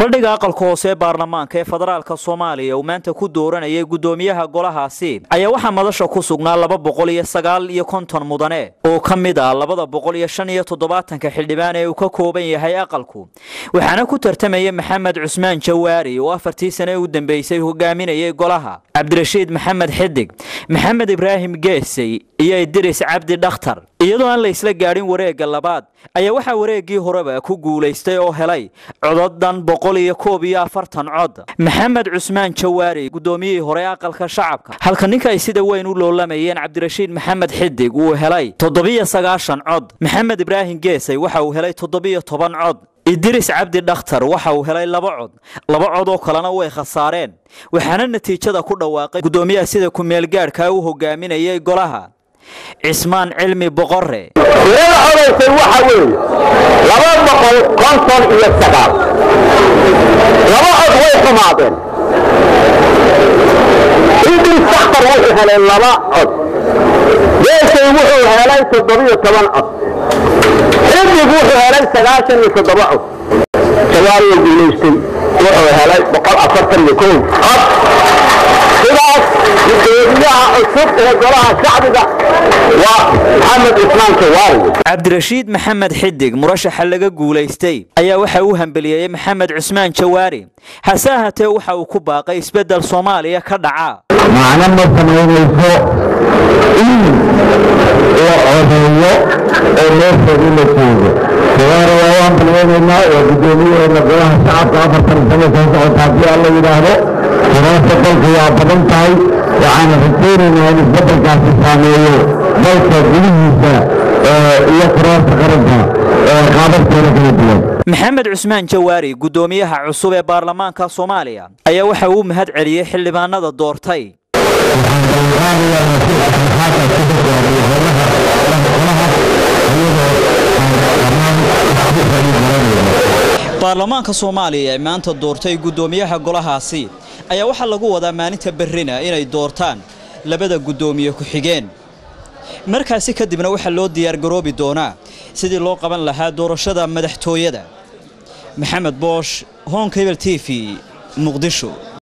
fadhiga aqalka hoose ee baarlamaanka ee federaalka soomaaliya uu maanta ku dooranayay guddoomiyaha golahaasi ayaa waxaa madasha ku sugnaa laba boqol iyo sagaal iyo konton mudane oo ka mid ah labada boqol iyo shan iyo toddobaatanka xildhibaan ee uu ka kooban yahay aqalku waxaana ku tartamaya maxamed cusmaan jawaari oo afartii sane u dambeysay hogaaminayay golaha cabdirashiid maxamed xidig maxamed ibraahim geesey iyo idris cabdi dhakhtar iyadoo aan la isla gaadhin wareegga labaad ayaa waxaa wareeggii horeba ku guulaystay oo helay cododan boqol iyo koob iyo afartan cod maxamed cusmaan jawaari guddoomiyihii hore aqalka shacabka halka ninka ay sida weyn u loolamayeen cabdirashiid maxamed xidig uu helay toddobiyo sagaashan cod maxamed ibraahim geesay waxa uu helay toddobiyo toban cod idris cabdi dhakhtar waxa uu helay laba cod laba cod oo kalena way khasaareen waxaana natiijada ku dhawaaqay guddoomiyaha sida ku-meelgaadhka u hogaaminayay golaha cismaan cilmi boqore tirada codaysay waxa weeye laba boqol konton iyo sagaal laba cod way xumaadeen idris dakhtar wuxuu helay laba cod geesay wuxuu helay toddobiyo toban cod xidig wuxuu helay sagaashan iyo toddoba cod jawaariyo guulaystay wuxuu helay boqol afartan iyo kow cod sidaas gudoomiyaha cusub ee golaha shacbiga waa maxamed cusmaan jawaari cabdirashiid maxamed xidig murashaxa laga guulaystay ayaa waxa uu hambeliyeyey maxamed cusmaan jawaari hase ahaatee waxa uu ku baaqay isbeddel soomaaliya ka dhaca macno ma samaynayso in la codeeyo oo meesheedii la joogo jawaari waa u hambaliyeynaynaa waa guddoomiyaheena golaha shacabka afartan sano soo socota haddii aan la yidhaahdo kuraasta dalka waa badan tahay waxaana rajaynaynaa in isbeddelkaasi saameeyo dalka gudihiisa iyo kuraasta qaranka qaababkeeda kala duwan maxamed cusmaan jawaari guddoomiyaha cusub ee baarlamaanka soomaaliya ayaa waxa uu mahad celiyey xildhibaanada doortay baarlamaanka soomaaliya ee maanta doortay guddoomiyaha golahaasi ayaa waxaa lagu wadaa maalinta berrina inay doortaan labada guddoomiye ku-xigeen markaasi kadibna waxaa loo diyaargaroobi doonaa sidii loo qaban lahaa doorashada madaxtooyada maxamed boosh honkebel t v muqdisho